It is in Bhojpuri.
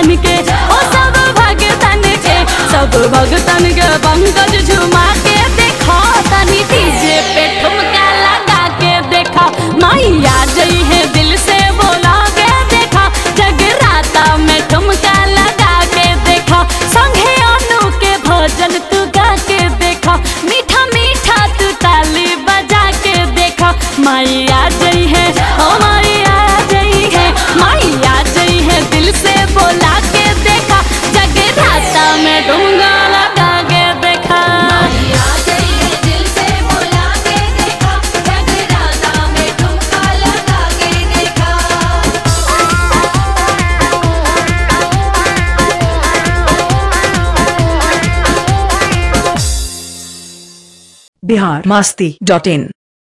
भगतन के ओ सब भगतन के सब भगतन के पंकज झुमा के देखो तनी डीजे पे ठुमका लगा के देखा मैया जई है दिल से बोला के देखा जगराता में ठुमका लगा के देखा संगे अनु के भजन तू गा के देखा मीठा मीठा तू ताली बजा के देखा मैया जई है ओ मैया जई है मैया जई है दिल से बोला के देखा जगराता में डूंगा लगा के देखा मैया गई है दिल से बोला के देखा जगराता में ठुमका लगा के देखा बिहार मस्ती डॉट इन